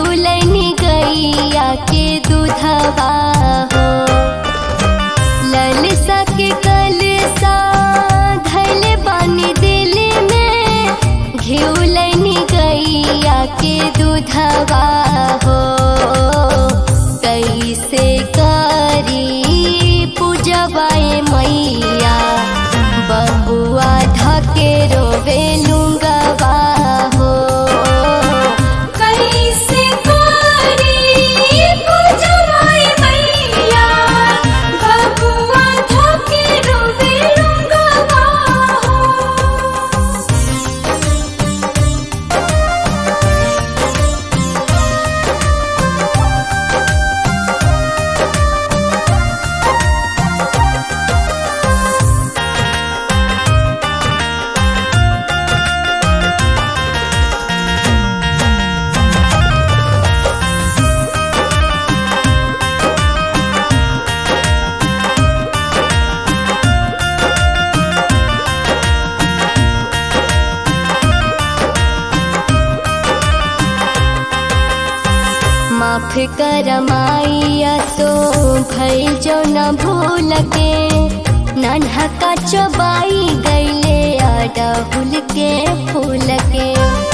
घिउलैनी गैया के दूधवा हो ललसा के कलसा धैले बानी दिल में घिउलैनी गैया के दूधवा हो कैसे करी पूजवाए मैया बबुआ धके रोवे लुंगवा हो कैसे करी पूजवाए मैया बबुआ धके रोवे लुंगवा हो माफ कर माइया सो भइल जो न भूल के नन्हा का चबाई गईले अडहुल के फूल के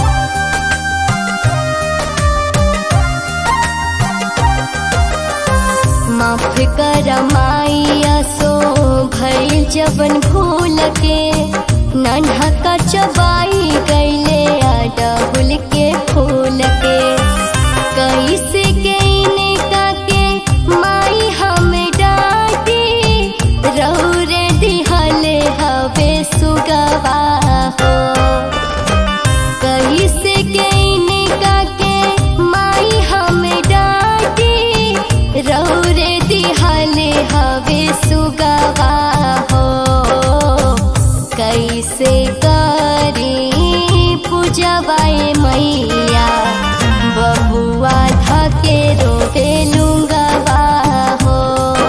माफ कर माइया सो भइल जबन भूल के नन्हा का चबाई गईले अडहुल के फूल के कैसे गईने काके माई हम डाटी रौरे दिहले हवे सुगवा हो कैसे गईने काके माई हम डाटी रौरे दिहले हवे सुगवा हो कैसे करी पूजवाए मैया बबुआ धके रोवे लुंगवा हो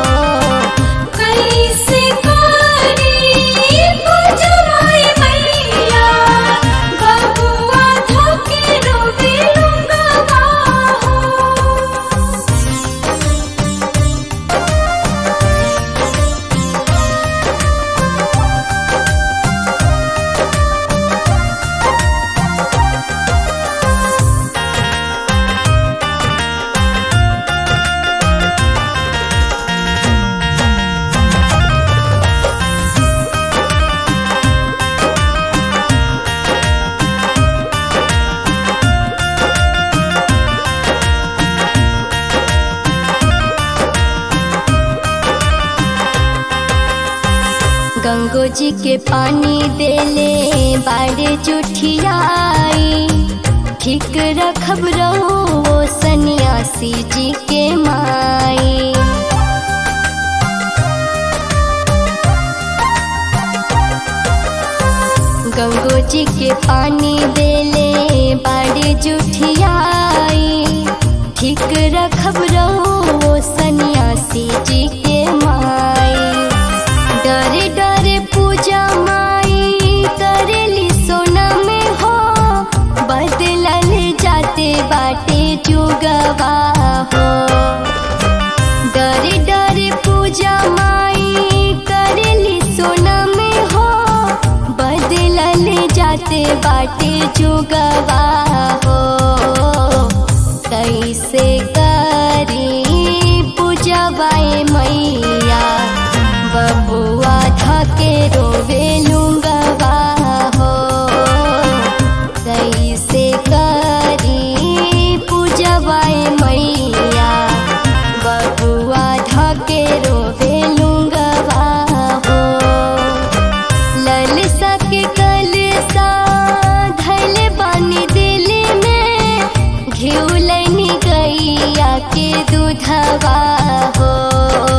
कैसे करी पूजवाए मैया बबुआ धके रोवे लुंगवा हो गंगो जी के पानी देले बाड़े जुठियाई ठीक रखब रहो सन्यासी जी के माई गंगो जी के पानी देले बाड़े जुठियाई ठीक रखब रहो सन्यासी जी के माई डरे डरे पूजा माई करेली सोना में हो बदलल जाते बाटे जुगवा हो डरे डरे पूजा माई करेली सोना में हो बदलल जाते बाटे जुगवा हो कैसे करी पूजवाए मैया बबुआ धके रोवे लुंगवा हो कैसे करी पूजवाए मैया बबुआ धके रोवे लुंगवा हो ललसा के कलसा धैले बानी दिल में घिउलैनी गैया के दूधवा हो